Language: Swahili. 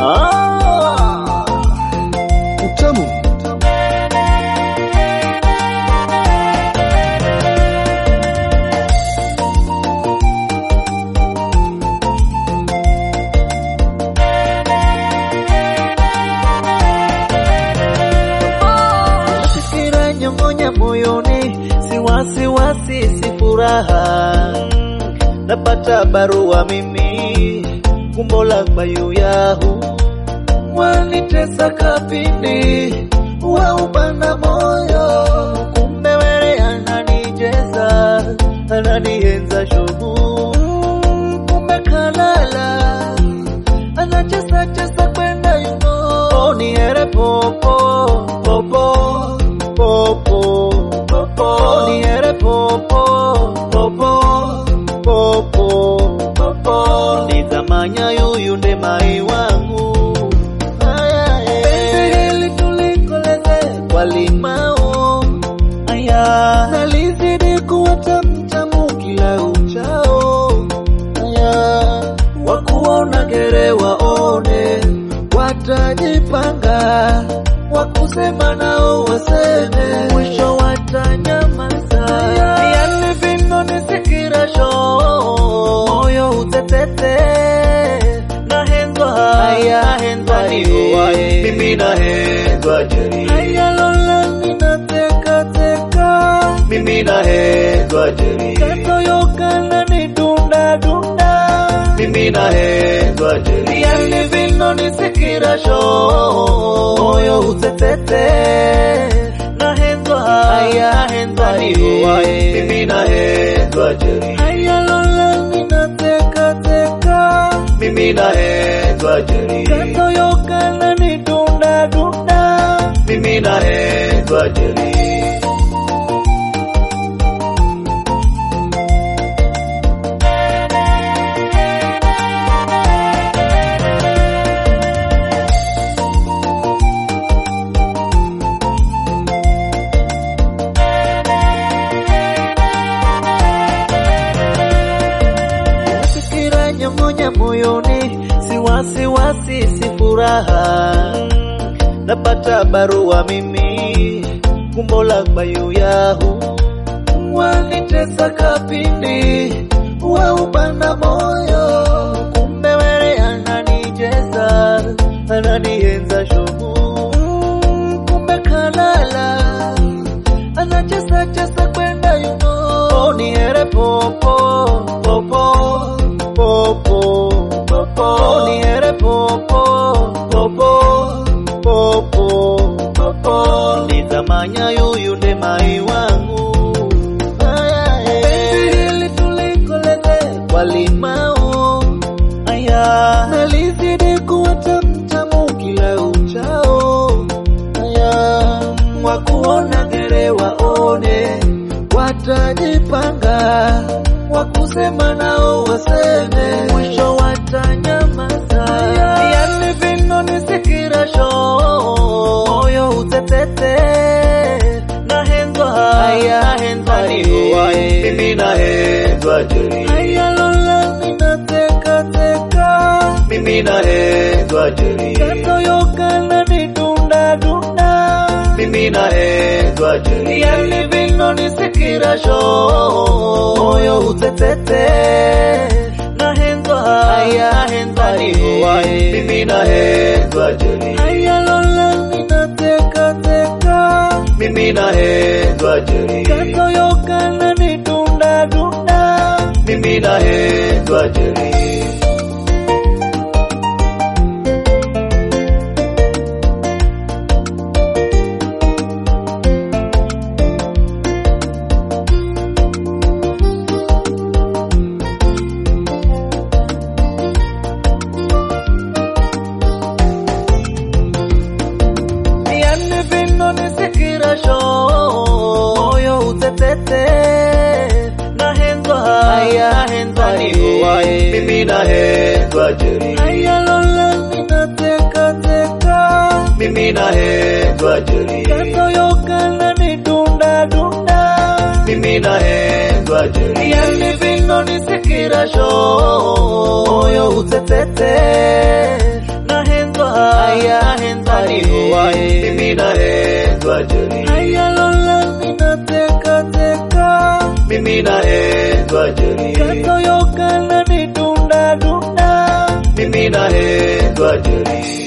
Ah, utamu Fikira nyongonya moyoni, si wasiwasi, si furaha. Napata barua mimi, kumbo la bayu yahu wanitesa kapindi, waubana moyo, kumbe wewe ananijeza, ananienza shogu, kumbe kalala anacheza cheza kwenda yuno oniere popo popo popo popo oniere popo popo popo popo nizamanya yuyu nde mai wangu penzi hili tulikoleze kwa limao aya nalizidi kuwa tamtamu kila uchao aya wakuona gere waone watajipanga wakusema nao waseme mwisho watanyamaza yani vino nisikirasho moyo utetete nahenzwa haya nahenzwa niuae mimi nahenzwa jeri haya lola ninatekateka mimi nahenzwa jeri katoyokana ni dunda dunda mimi nahenzwa jeri yani vino nisikirasho moyo utetete nahenzwa haya nahenzwa niuae mimi nahenzwa jeri haya lola ninatekateka mimi nahenzwa jeri katoyokana ni dunda dunda mimi nahenzwa jeri fikira nyongonya moyoni, si wasiwasi, si furaha. Napata barua mimi, kumbo la bayu yahu wanitesa kapindi, waubana moyo, kumbe wewe ananijeza, ananienza shogu, kumbe kalala anacheza cheza kwenda yuno oniere popo popo popo popo oniere popo popo popo popo nizamanya yuyu nde mai wangu penzi hili tulikoleze kwa limao aya nalizidi kuwa tamtamu kila uchao aya wakuona gere waone watajipanga wakusema nao waseme mwisho watanyamaza yani vino nisikirasho moyo utetete nahenzwa haya nahenzwa niuae mimi nahenzwa jeri haya lola ninatekateka mimi nahenzwa jeri katoyokana ni dunda dunda mimi nahenzwa jeri yani vino nisikirasho moyo utetete nahenzwa haya nahenzwa niuae mimi nahenzwa jeri haya lola ninatekateka mimi nahenzwa jeri katoyokana ni dunda dunda mimi nahenzwa jeri yani vino nisikirasho moyo utetete nahenzwa haya nahenzwa niuae mimi nahenzwa jeri haya lola ninatekateka mimi nahenzwa jeri katoyokana ni dunda dunda mimi nahenzwa jeri yani vino nisikirasho moyo utetete nahenzwa nahendwa nihowae mimi nahendwa jeri ayalola ninateka teka mimi nahendwa jeri katoyokana ni dunda dunda mimi nahendwa jeri